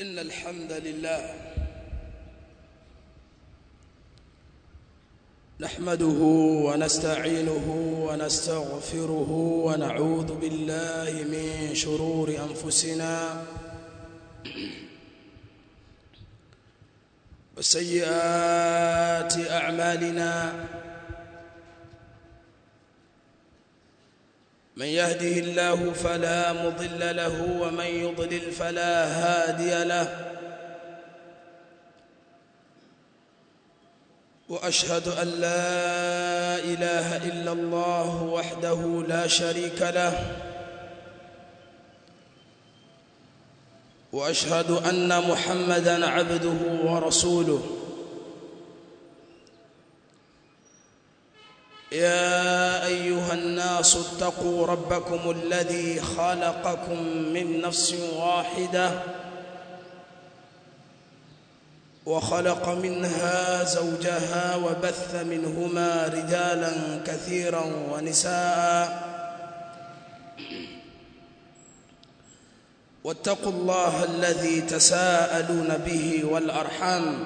إن الحمد لله نحمده ونستعينه ونستغفره ونعوذ بالله من شرور أنفسنا وسيئات أعمالنا من يهده الله فلا مضل له ومن يضلل فلا هادي له واشهد ان لا اله الا الله وحده لا شريك له واشهد ان محمدا عبده ورسوله يا ايها الناس اتقوا ربكم الذي خلقكم من نفس واحده وخلق منها زوجها وبث منهما رجالا كثيرا ونساء واتقوا الله الذي تساءلون به والارحام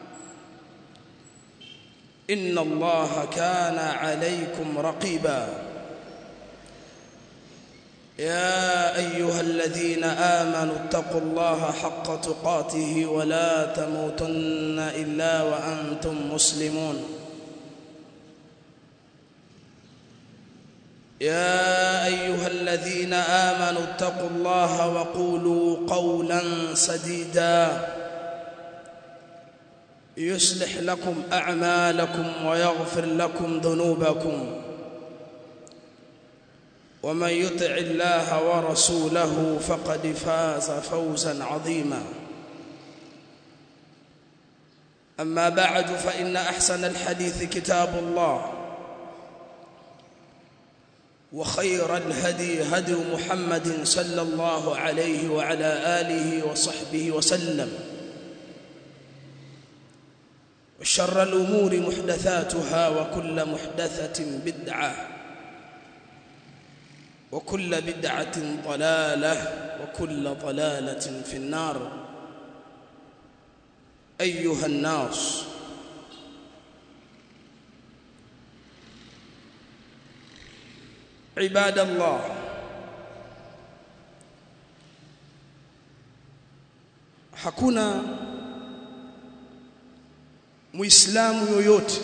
ان الله كان عليكم رقيبا يا ايها الذين امنوا اتقوا الله حق تقاته ولا تموتن الا وانتم مسلمون يا ايها الذين امنوا اتقوا الله وقولوا قولا سديدا يصلح لكم اعمالكم ويغفر لكم ذنوبكم ومن يطع الله ورسوله فقد فاز فوزا عظيما اما بعد فان احسن الحديث كتاب الله وخير الهدي هدي محمد صلى الله عليه وعلى اله وصحبه وسلم وشر الامور محدثاتها وكل محدثه بدعه وكل بدعة ضلالة وكل ضلالة في النار أيها الناس عباد الله hakuna muislamu yoyote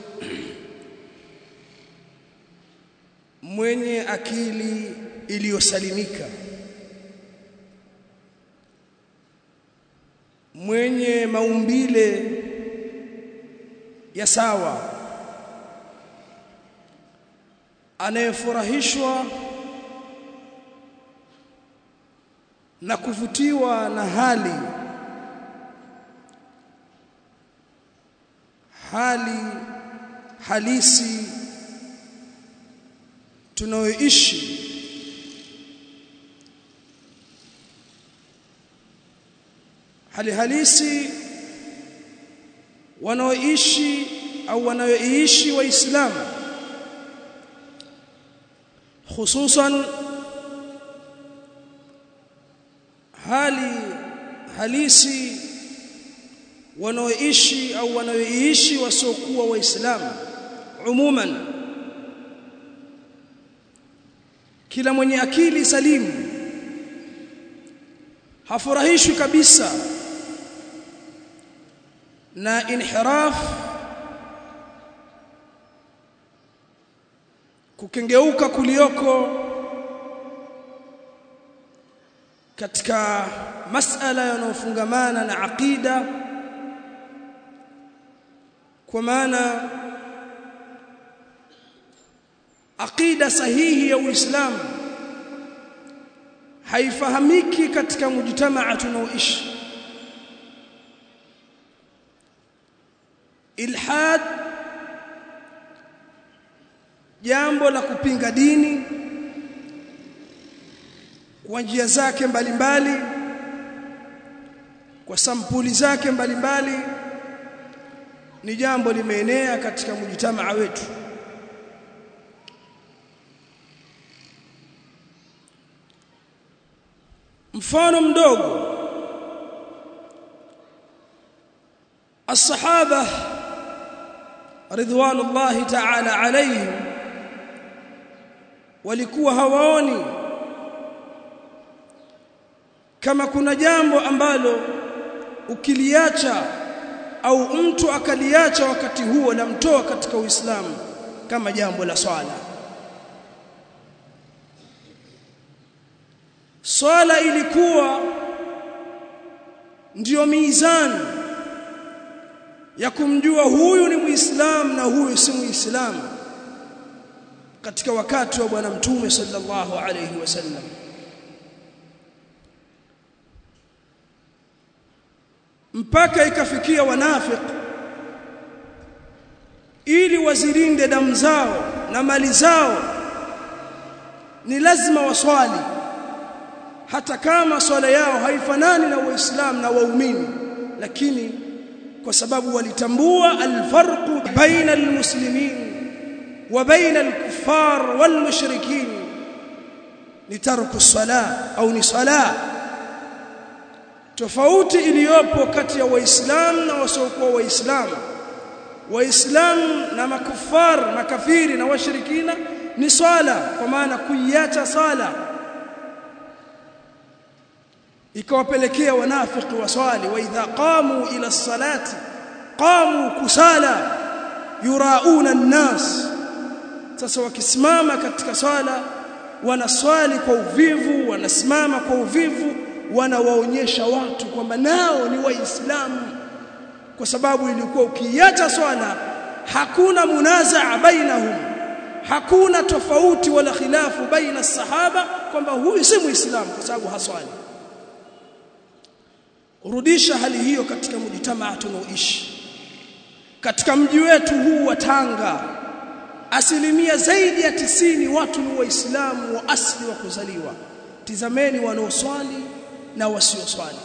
mwenye akili iliyosalimika mwenye maumbile ya sawa anayefurahishwa na kuvutiwa na hali hali halisi tunayoishi hali halisi wanaoishi au wanayoishi waislamu hususan hali halisi wanaoishi au wanayoishi wasiokuwa waislamu umuman kila mwenye akili salimu hafurahishwi kabisa na inhiraf kukengeuka kulioko katika masala yanayofungamana na aqida kwa maana aqida sahihi ya Uislamu haifahamiki katika mujtamaa tunaoishi ilhad jambo la kupinga dini kwa njia zake mbalimbali mbali, kwa sampuli zake mbalimbali mbali, ni jambo limeenea katika mujtamaa wetu mfano mdogo الصحابه رضوان الله تعالى عليهم walikuwa hawaoni kama kuna jambo ambalo ukiliacha au mtu akaliacha wakati huo lamtoa katika Uislamu kama jambo la swala swala ilikuwa ndiyo mizani ya kumjua huyu ni muislamu na huyu si muislamu katika wakati wa bwana mtume sallallahu alayhi wasallam mpaka ikafikia wanafik ili wazilinde damu zao na mali zao ni lazima waswali hata kama swala yao haifanani na waislamu na waumini lakini kwa sababu walitambua alfarqu baina almuslimin wa baina alkuffar walmushrikin ni tarku sala au ni sala tofauti iliyopo kati ya waislamu na wasiokuwa waislamu waislamu na makufar makafiri na washirikina ni swala kwa maana kuiacha sala ikawapelekea wanafiki waswali wa idha qamu ila salati qamu kusala yurauna an-nas sasa wakisimama katika swala wanaswali kwa uvivu wanasimama kwa uvivu wanawaonyesha watu kwamba nao ni waislamu kwa sababu ilikuwa ukiacha swala hakuna munazaa bainahum hakuna tofauti wala khilafu baina sahaba kwamba huyu si muislamu kwa sababu haswali rudisha hali hiyo katika mjitamaa tunaoishi katika mji wetu huu wa Tanga asilimia zaidi ya tisini watu ni waislamu wa asili wa kuzaliwa tizameni wanaoswali na wasioswali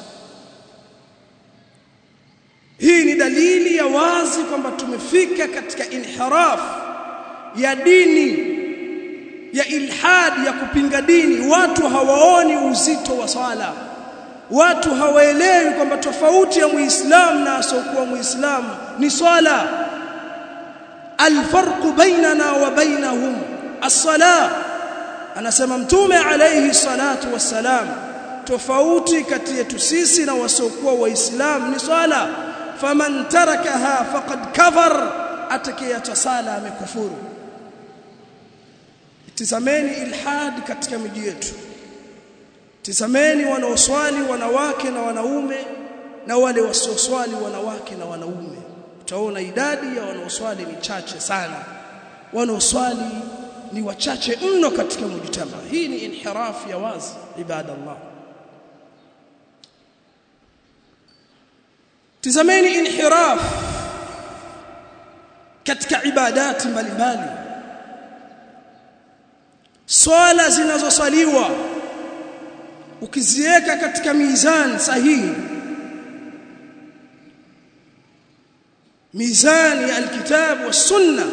hii ni dalili ya wazi kwamba tumefika katika inhiraf ya dini ya ilhad ya kupinga dini watu hawaoni uzito wa swala watu hawaelewi kwamba tofauti ya muislamu na asiokuwa muislamu ni swala alfarqu bainana wa bainahum as-sala anasema mtume alayhi salatu wassalam tofauti kati yetu sisi na wasiokuwa waislamu ni swala faman tarakaha faqad kafar atakayeacha sala amekufuru tizameni ilhad katika miji yetu tizameni wanaoswali wanawake na wanaume na wale wasioswali wanawake na wanaume utaona idadi ya wanaoswali ni chache sana wanaoswali ni wachache mno katika mujtama hii ni inhirafu ya wazi ibadallah tizameni inhiraf katika ibadati mbalimbali swala zinazoswaliwa ukiziweka katika mizani sahihi mizani ya alkitab wa sunna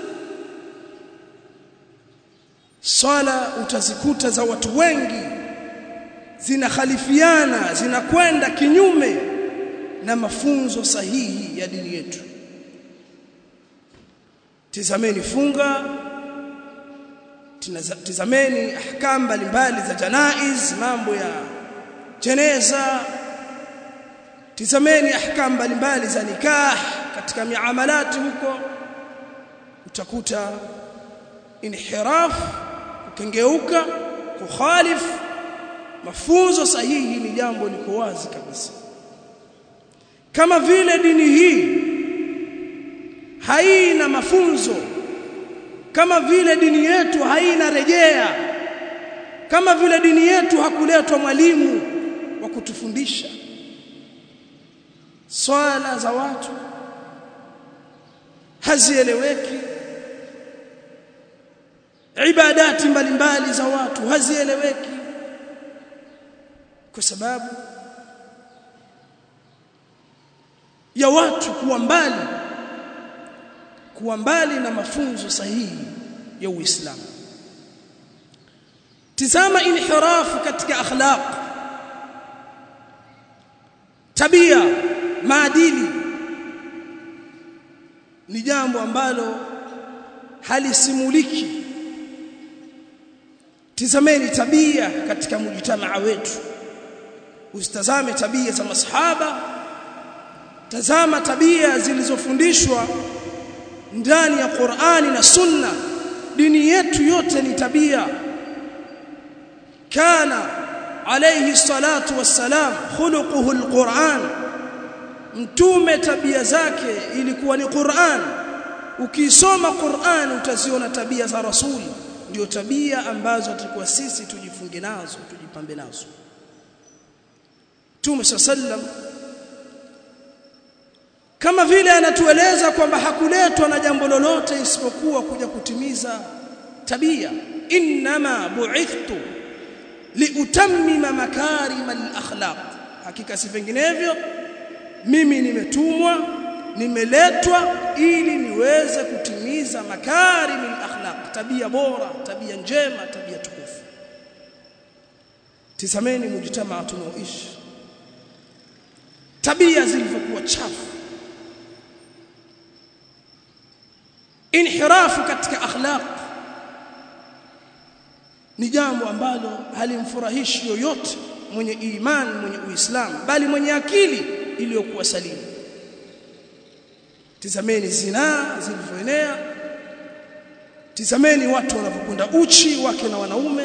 swala utazikuta za watu wengi zinakhalifiana zinakwenda kinyume na mafunzo sahihi ya dini yetu tizameni funga tizameni ahkam mbalimbali za janaiz mambo ya jeneza tizameni ahkam mbalimbali za nikah katika miamalati huko utakuta inhiraf kukengeuka kukhalif mafunzo sahihi ni jambo liko wazi kabisa kama vile dini hii haina mafunzo kama vile dini yetu haina rejea kama vile dini yetu hakuletwa mwalimu wa kutufundisha swala za watu hazieleweki ibadati mbalimbali za watu hazieleweki kwa sababu ya watu kuwa mbali kuwa mbali na mafunzo sahihi ya Uislamu tizama inhirafu katika akhlaq tabia maadili ni jambo ambalo halisimuliki tizameni tabia katika mujtamaa wetu usitazame tabia za masahaba tazama tabia zilizofundishwa ndani ya Qur'ani na Sunna dini yetu yote ni tabia kana alayhi salatu wassalam khuluquhu alquran mtume tabia zake ilikuwa ni Qur'an ukisoma Qur'an utaziona tabia za rasuli ndio tabia ambazo tulikuwa sisi tujifunge nazo tujipambe nazo Mtume sallam kama vile anatueleza kwamba hakuletwa na jambo lolote isipokuwa kuja kutimiza tabia inma bu'ithtu liutammima makarim al-akhlaq hakika si vinginevyo mimi nimetumwa nimeletwa ili niweze kutimiza makarim al-akhlaq tabia bora tabia njema tabia tukufu tizameni mujtamaa tunaoishi tabia zilivyokuwa chafu inhirafu katika akhlaq ni jambo ambalo halimfurahishi yoyote mwenye imani mwenye uislamu bali mwenye akili iliyokuwa salimu tizameni zinaa zilivyoenea tizameni watu wanavyokwenda uchi wake na wanaume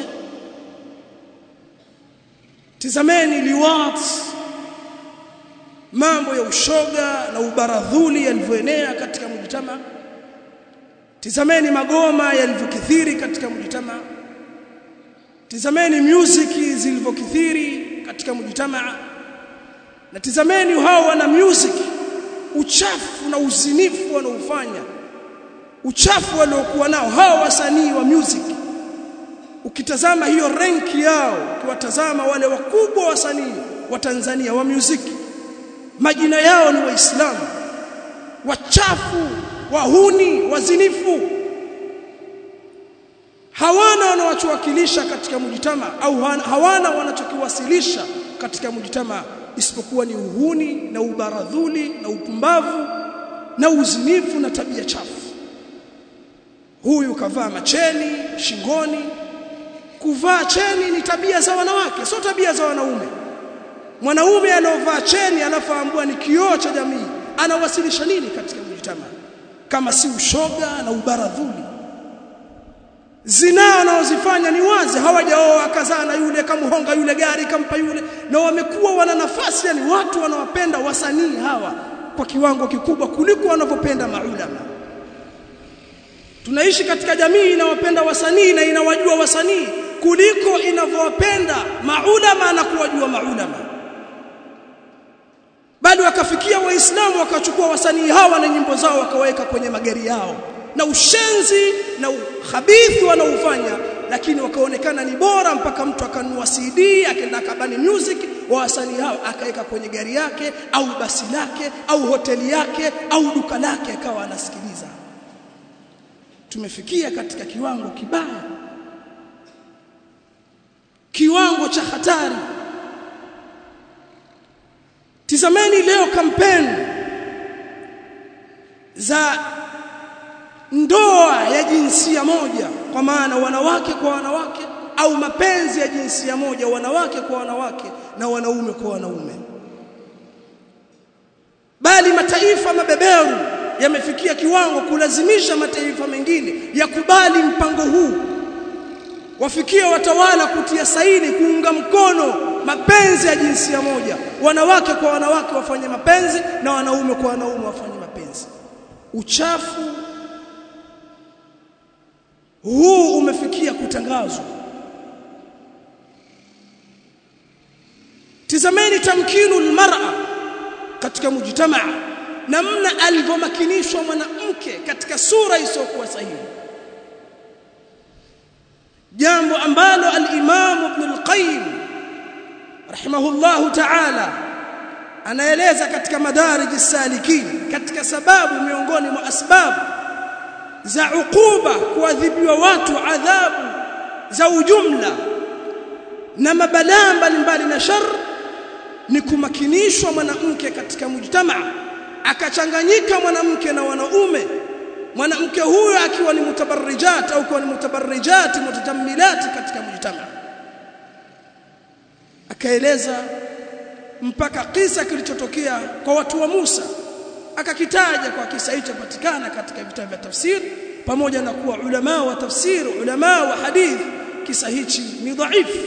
tizameni liwat mambo ya ushoga na ubaradhuli yalivyoenea katika mjitama tizameni magoma yalivyokithiri katika mjitama tizameni music zilivyokithiri katika mjitama na tizameni hao wana music uchafu na uzinifu wanaofanya uchafu waliokuwa nao hao wasanii wa music ukitazama hiyo renki yao ukiwatazama wale wakubwa wasanii wa Tanzania wa music majina yao ni waislamu wachafu wahuni wazinifu hawana wanachowakilisha katika mujitama au hawana wanachokiwasilisha katika mujitama isipokuwa ni uhuni na ubaradhuli na upumbavu na uzinifu na tabia chafu huyu kavaa macheni shingoni kuvaa cheni ni tabia za wanawake sio tabia za wanaume mwanaume anaovaa cheni anafaambua ni kioo cha jamii anawasilisha nini katika mujitama kama si ushoga na ubaradhuli zinaa wanaozifanya ni wazi hawajaoa akazaa na yule kamhonga yule gari kampa yule na wamekuwa wana nafasi yani watu wanawapenda wasanii hawa kwa kiwango kikubwa kuliko wanavyopenda maulama tunaishi katika jamii inawapenda wasanii na inawajua wasanii kuliko inavyowapenda maulama na kuwajua maulama bali wakafikia waislamu wakachukua wasanii hawa na nyimbo zao wakaweka kwenye magari yao na ushenzi na uhabithi wanaofanya lakini wakaonekana ni bora mpaka mtu akanunua CD akaenda kabani music wa wasanii hao akaweka kwenye gari yake au basi lake au hoteli yake au duka lake akawa anasikiliza tumefikia katika kiwango kibaya kiwango cha hatari tizameni leo kampeni za ndoa ya jinsia moja kwa maana wanawake kwa wanawake au mapenzi ya jinsia moja wanawake kwa wanawake na wanaume kwa wanaume bali mataifa mabeberu yamefikia kiwango kulazimisha mataifa mengine yakubali mpango huu wafikie watawala kutia saini kuunga mkono mapenzi ya jinsia moja wanawake kwa wanawake wafanye mapenzi na wanaume kwa wanaume wafanye mapenzi uchafu huu umefikia kutangazwa tizameni tamkinu almar'a katika mujtamaa namna alivyomakinishwa mwanamke katika sura isiyokuwa sahihi jambo ambalo al-Imam Ibn al-Qayyim rahimahullahu ta'ala anaeleza katika madarij as-salikin katika sababu miongoni mwa asbabu za ukuba kuadhibiwa watu adhabu za ujumla na mabalaa mbalimbali na shar ni kumakinishwa mwanamke katika mujtamaa akachanganyika mwanamke na wanaume mwanamke huyo akiwa ni mutabarrijat au kuwa ni mutabarrijat mutajammilat katika mujtama akaeleza mpaka kisa kilichotokea kwa watu wa Musa akakitaja kwa kisa hicho patikana katika vitabu vya tafsiri pamoja na kuwa ulama wa tafsiri ulama wa hadith kisa hichi ni dhaifu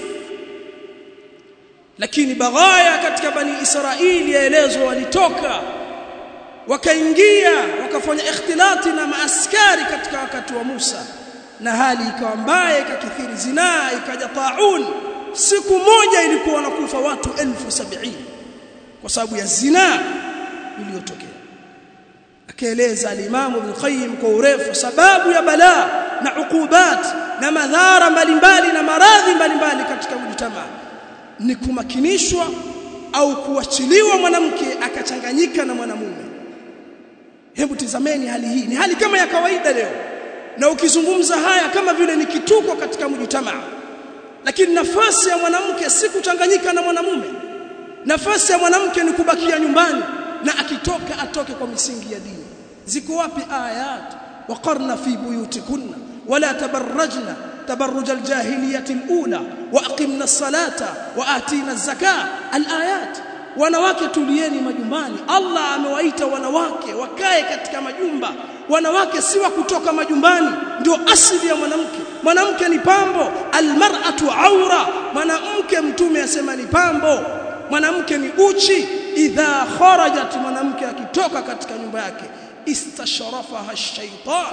lakini baghaya katika bani Israili yaelezwa walitoka wakaingia wakafanya ikhtilati na maaskari katika wakati wa Musa na hali ikawa mbaya ikakithiri zinaa ikaja taun siku moja ilikuwa wanakufa watu elfu sabini kwa sababu ya zinaa iliyotokea akaeleza al-Imam Ibn Qayyim kwa urefu sababu ya balaa na ukubat na madhara mbalimbali na maradhi mbalimbali katika mjtamaa ni kumakinishwa au kuachiliwa mwanamke akachanganyika na mwanamume hebu tizameni hali hii ni hali kama ya kawaida leo na ukizungumza haya kama vile ni kituko katika mjtamaa lakini nafasi ya mwanamke si kuchanganyika na mwanamume nafasi ya mwanamke ni kubakia nyumbani na akitoka atoke kwa misingi ya dini ziko wapi ayat waqarna fi buyutikunna wala tabarrajna tabarruj aljahiliyah alula waaqimna as-salata wa atina az-zakah alayat wanawake tulieni majumbani Allah amewaita wanawake wakae katika majumba wanawake si wa kutoka majumbani ndio asili ya mwanamke mwanamke ni pambo almar'atu aura mwanamke mtume asema ni pambo mwanamke ni uchi idha kharajat mwanamke akitoka katika nyumba yake istashrafaha shaytan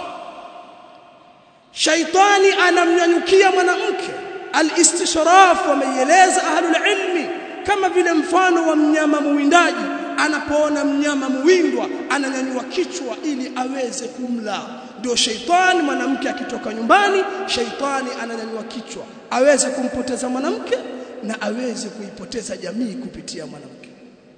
shaytani anamnyanyukia mwanamke alistishraf wameieleza ahlul ilmi kama vile mfano wa mnyama muwindaji anapoona mnyama muwindwa ananyanyua kichwa ili aweze kumla ndio shaitani mwanamke akitoka nyumbani shaitani ananyanyua kichwa aweze kumpoteza mwanamke na aweze kuipoteza jamii kupitia mwanamke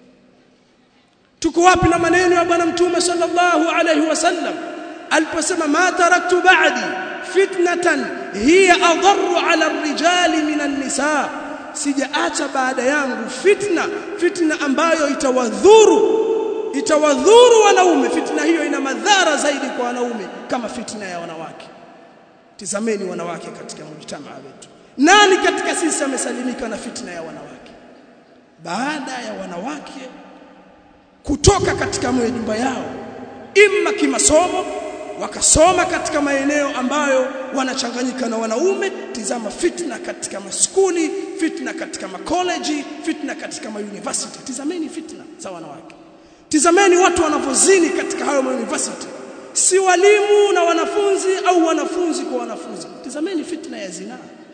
tuko wapi na maneno ya bwana mtume sallallahu alayhi wasallam aliposema ma taraktu ba'di fitnatan hiya adarru ala ar-rijali min an-nisaa sijaacha baada yangu fitna fitna ambayo itawadhuru itawadhuru wanaume fitna hiyo ina madhara zaidi kwa wanaume kama fitna ya wanawake tizameni wanawake katika mjtamaa wetu nani katika sisi amesalimika na fitna ya wanawake baada ya wanawake kutoka katika nyumba yao imma kimasomo wakasoma katika maeneo ambayo wanachanganyika na wanaume tizama fitna katika maskuli fitna katika makoleji fitna katika mauniversity tizameni fitna za wanawake tizameni watu wanavyozini katika hayo mauniversity si walimu na wanafunzi au wanafunzi kwa wanafunzi tizameni fitna ya zinaa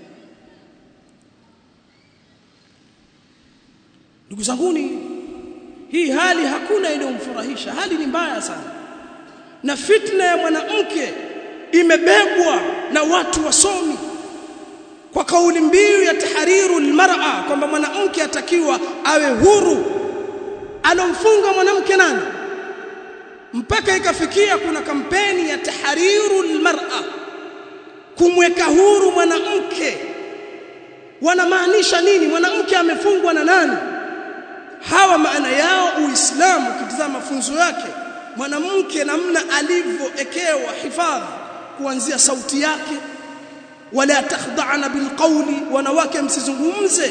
ndugu zanguni hii hali hakuna inayomfurahisha hali ni mbaya sana na fitna ya mwanamke imebebwa na watu wasomi kwa kauli mbiu ya tahriru almar'a kwamba mwanamke atakiwa awe huru alomfunga mwanamke nani mpaka ikafikia kuna kampeni ya tahriru almar'a kumweka huru mwanamke wanamaanisha nini mwanamke amefungwa na nani hawa maana yao uislamu ukitazama mafunzo yake mwanamke namna alivyoekewa hifadhi kuanzia sauti yake wala takhda'na bilqawli wanawake msizungumze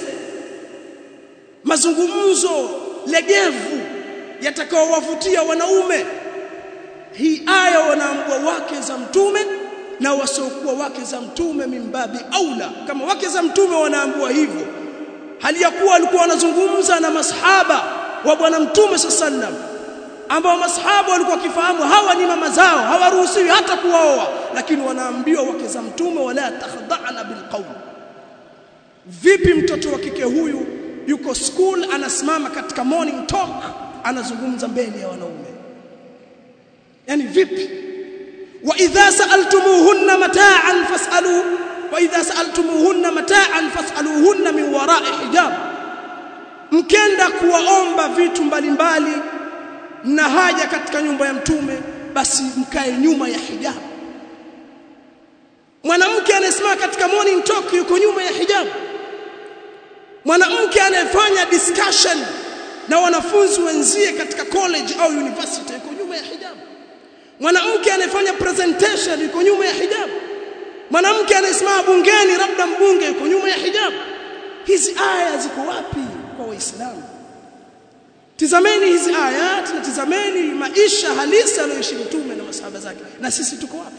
mazungumzo legevu yatakaowavutia wanaume hii aya wanaambua wake za mtume na wasiokuwa wake za mtume mimbabi aula kama wake za mtume wanaambua hivyo hali ya kuwa walikuwa wanazungumza na masahaba wa bwana mtume sallam ambao masahaba walikuwa wakifahamu hawa ni mama zao hawaruhusiwi hata kuwaoa lakini wanaambiwa wake za mtume wala takhda'na bilqawl vipi mtoto wa kike huyu yuko school anasimama katika morning talk anazungumza mbele ya wanaume yani vipi wa idha sa'altumuhunna mata'an fas'alu wa idha sa'altumuhunna mata'an fas'aluhunna min wara'i hijab mkenda kuwaomba vitu mbalimbali na haja katika nyumba ya mtume basi mkae nyuma ya hijab mwanamke anayesimama katika morning talk yuko nyuma ya hijab mwanamke anayefanya discussion na wanafunzi wenzie katika college au university yuko nyuma ya hijab mwanamke anayefanya presentation yuko nyuma ya hijab mwanamke anayesimama bungeni labda mbunge yuko nyuma ya hijab hizi aya ziko wapi kwa waislamu tizameni hizi ayat na tizameni maisha halisi aliyoishi mtume na masahaba zake na sisi tuko wapi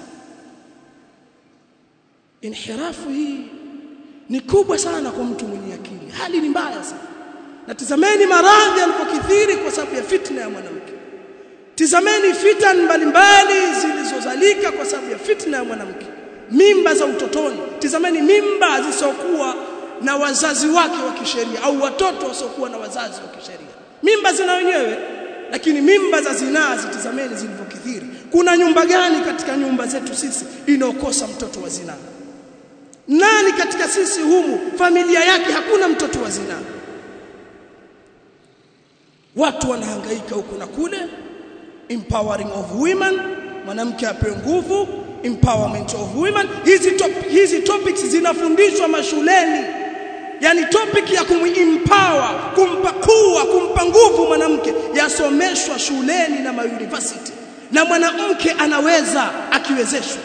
inhirafu hii ni kubwa sana kwa mtu mwenye akili hali ni mbaya sana na tizameni maradhi yanapokithiri kwa sababu ya fitna ya mwanamke tizameni fitan mbalimbali zilizozalika kwa sababu ya fitna ya mwanamke mimba za utotoni tizameni mimba zisizokuwa na wazazi wake wa kisheria au watoto wasiokuwa na wazazi wa kisheria mimba zina wenyewe lakini mimba za zinaa zitizameni zilivyokithiri kuna nyumba gani katika nyumba zetu sisi inaokosa mtoto wa zinaa nani katika sisi humu familia yake hakuna mtoto wa zinaa watu wanahangaika huku na kule empowering of women mwanamke apewe nguvu empowerment of women hizi top, hizi topics zinafundishwa mashuleni yani topic ya kumempower kumpa kuwa kumpa nguvu mwanamke yasomeshwa shuleni na mauniversity na mwanamke anaweza akiwezeshwa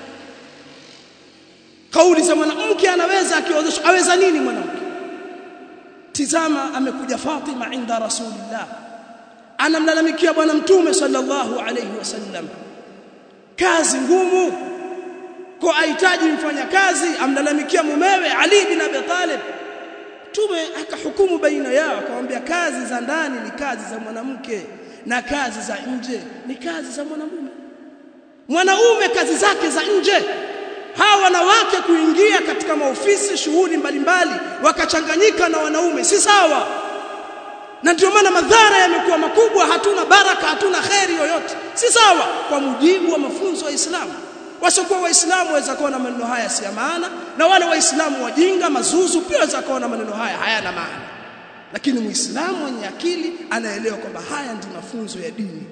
kauli za mwanamke anaweza akiwezeshwa aweza nini mwanamke tizama amekuja Fatima inda rasulillah anamlalamikia bwana mtume sallallahu alayhi wasallam kazi ngumu kwa ahitaji mfanya kazi amlalamikia mumewe Ali bin Abi Talib tume akahukumu baina yao akamwambia kazi za ndani ni kazi za mwanamke na kazi za nje ni kazi za mwanamume mwanaume kazi zake za nje hawa wanawake kuingia katika maofisi shughuli mbalimbali wakachanganyika na wanaume si sawa na ndio maana madhara yamekuwa makubwa hatuna baraka hatuna kheri yoyote si sawa kwa mujibu wa mafunzo ya Uislamu wasiokuwa waislamu waweza kuona maneno haya si ya maana na wale waislamu wajinga mazuzu pia waweza kuona maneno haya hayana maana lakini muislamu mwenye akili anaelewa kwamba haya ndi mafunzo ya dini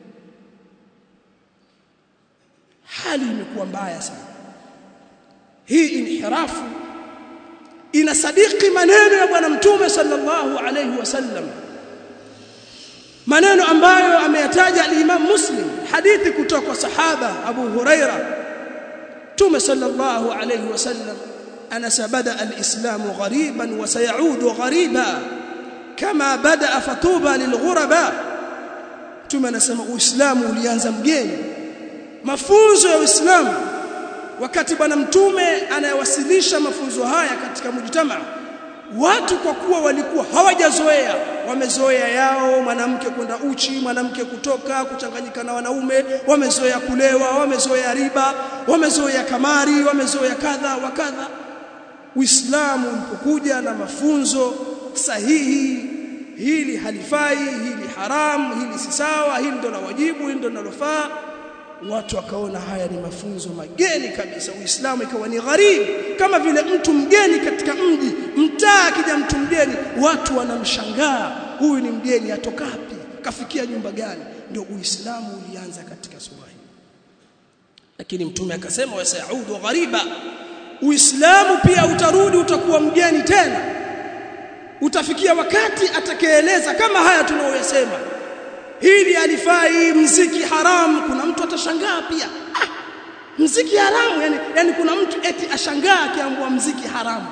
hali imekuwa mbaya sana hii inhirafu inasadiki maneno ya bwana mtume sallallahu alayhi wasallam maneno ambayo ameyataja al-Imam Muslim hadithi kutoka kwa sahaba Abu Huraira Mtume sallallahu alayhi wasallam anasa bada al-Islam ghariban wa sayaudu ghariba kama bada fatuba lilghuraba Mtume anasema Uislamu ulianza mgeni mafunzo ya Uislamu wakati bwana mtume anayewasilisha mafunzo haya katika mujtamaa watu kwa kuwa walikuwa hawajazoea wamezoea yao mwanamke kwenda uchi mwanamke kutoka kuchanganyika na wanaume wamezoea kulewa wamezoea riba wamezoea kamari wamezoea kadha wa kadha Uislamu ulipokuja na mafunzo sahihi hili halifai hili haramu hili si sawa hili ndo la wajibu hili ndo linalofaa watu wakaona haya ni mafunzo mageni kabisa uislamu ikawa ni gharibu kama vile mtu mgeni katika mji mtaa akija mtu mgeni watu wanamshangaa huyu ni mgeni atokapi kafikia nyumba gani ndio uislamu ulianza katika sura hii lakini mtume akasema wasaudu ghariba uislamu pia utarudi utakuwa mgeni tena utafikia wakati atakayeeleza kama haya tunaoyasema hili alifai mziki haramu kuna mtu atashangaa pia ah, mziki haramu yani, yani kuna mtu eti ashangaa akiambua mziki haramu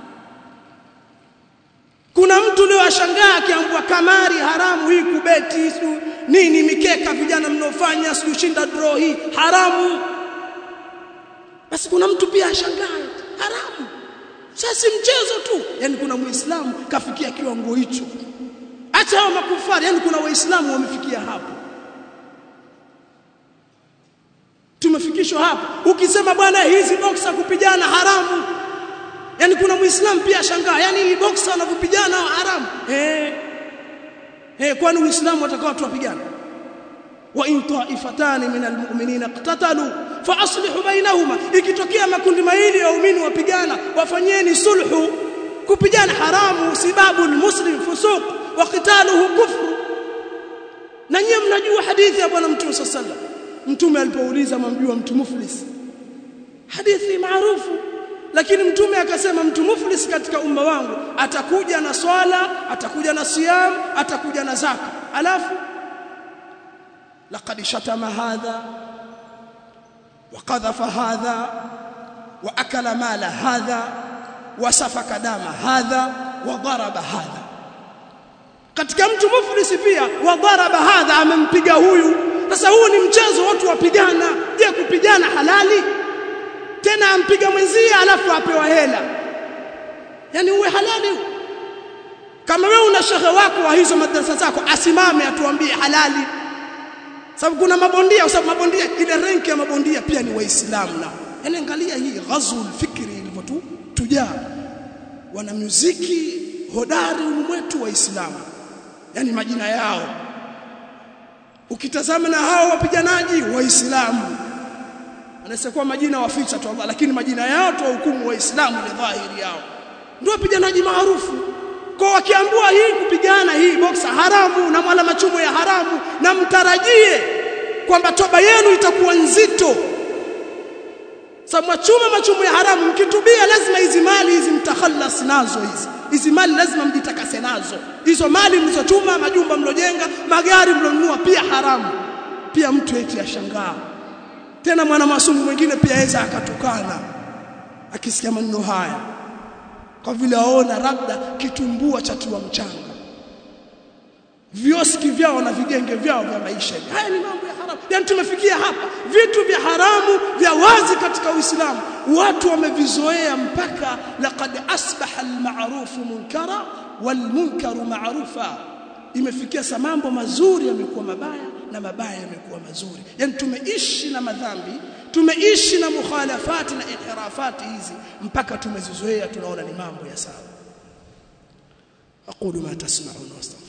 kuna mtu leo ashangaa akiambua kamari haramu hii kubeti su, nini mikeka vijana mnaofanya sio shinda draw hii haramu basi kuna mtu pia ashangaa haramu sasa mchezo tu yani kuna muislamu kafikia kiwango hicho hata hao makufari yani kuna waislamu wamefikia hapo tumefikishwa hapo ukisema bwana hizi boxer kupigana haramu yani kuna muislamu pia shangaa yani hii boxer wanavyopigana haramu eh eh kwani uislamu watakao watu wapigana wa in ta'ifatan min almu'minina iqtatalu fa aslihu bainahuma ikitokea makundi mawili ya waumini wapigana wafanyeni sulhu kupigana haramu sababu almuslim fusuq wa qitaluhu kufru na nyinyi mnajua hadithi ya bwana mtume sallallahu alaihi wasallam mtume alipouliza mamjua mtu muflis hadithi maarufu lakini mtume akasema mtu muflis katika umma wangu atakuja na swala atakuja na siyam atakuja na zaka alafu laqad shatama hadha وقذف هذا واكل مال هذا وسفك دم هذا وضرب هذا katika mtu muflisi pia wadharaba hadha amempiga huyu sasa huu ni mchezo watu wapigana je kupigana halali tena ampiga mwenzie alafu apewa hela yani uwe halali kama wewe una shehe wako wa hizo madrasa zako asimame atuambie halali sababu kuna mabondia kwa sababu mabondia ile renki ya mabondia pia ni waislamu nao yani angalia hii ghazul fikri ilivyotu tujaa wana muziki hodari ulimwetu waislamu yani majina yao ukitazama na hao wapiganaji waislamu anaweza kuwa majina waficha tu Allah lakini majina yao tu hukumu waislamu ile dhahiri yao ndio wapiganaji maarufu kwa wakiambua hii kupigana hii boksa haramu na mwala machumo ya haramu na mtarajie kwamba toba yenu itakuwa nzito sababu machumo machumo ya haramu mkitubia lazima hizi mali hizi mtakhalas nazo hizi hizi mali lazima mjitakase nazo hizo mali mlizochuma majumba mlojenga magari mlonunua pia haramu pia mtu eti ashangaa tena mwana masumu mwingine pia aweza akatukana akisikia maneno haya kwa vile aona labda kitumbua cha tiwa mchanga vioski vyao na vigenge vyao vya maisha haya ni mambo ya haramu yani tumefikia hapa vitu vya haramu vya wazi katika Uislamu watu wamevizoea mpaka laqad asbaha alma'rufu munkara walmunkaru ma'rufa imefikia sa mambo mazuri yamekuwa mabaya na mabaya yamekuwa mazuri yani tumeishi na madhambi tumeishi na mukhalafati na inhirafati hizi mpaka tumezizoea tunaona ni mambo ya sawa aqulu ma tasma'un wastaghfir